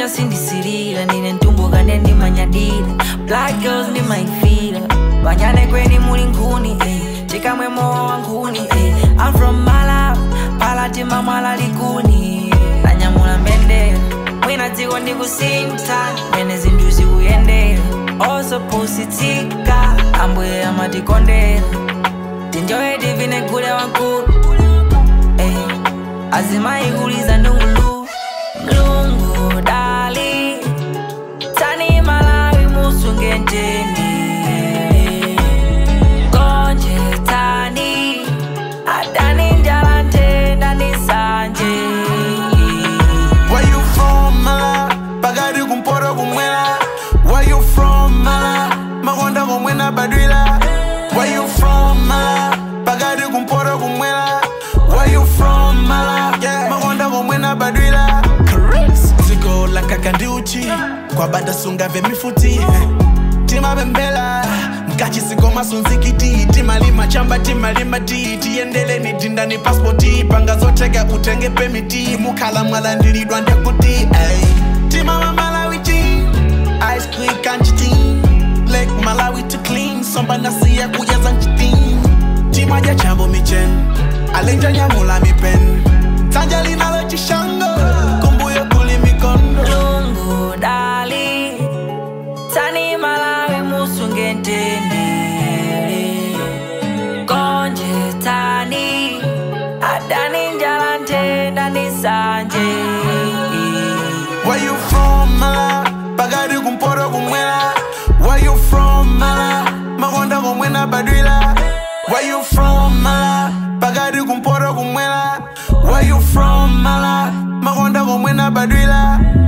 manya sindisirira ndine ntumbuka ndendimanyadira black girls ndimaifira vanyane kweni muli nkhuni eh. chikamwe mowa wa nkhuni eh. I'm from Malawi palati mamwala likuni nanyamula mbendera mwina dziko ndikusinta mene zinthu zikuyendera osopusitika ambuye amatikondera tinjoye divine gule wankulu eh. azimayikuliza ndungulu mlungu dali tani malawi musunge njeni konje tani adani njala ntenda ni sanje Where you from, mala? Pagadi kumporo kumwela. Where you from, mala? Makonda kumwena badwila. Where you from, mala? Pagadi kumporo kumwela. Where you from, mala? Yeah. Makonda kumwena badwila. Correct. Ziko la kakandiuchi. Kwa banda sunga ve mifuti. Tima bembela. Mkachi siko masunzikiti timalima chamba timalima ti tiyendele ni dinda ni paspoti panga zotega utenge pemiti mukhala mwalandilidwa ndekuti ey. tima wa malawi ti ice cream kanchiti lake malawi to clean somba nasiya kuyaza nchiti tima ja chambo michen alenja nyamula mipen sanja linalo chishango kumbuyo kuli mikondo mlungu dali tani malawi musunge ntendere konje tani adani njala ntenda ni sanje Where you from, mala? Pagadi kumporo kumwela. Where you from, mala? Makonda kumwena badwila. Where you from, mala? Pagadi kumporo kumwela. Where you from, mala? Makonda kumwena badwila.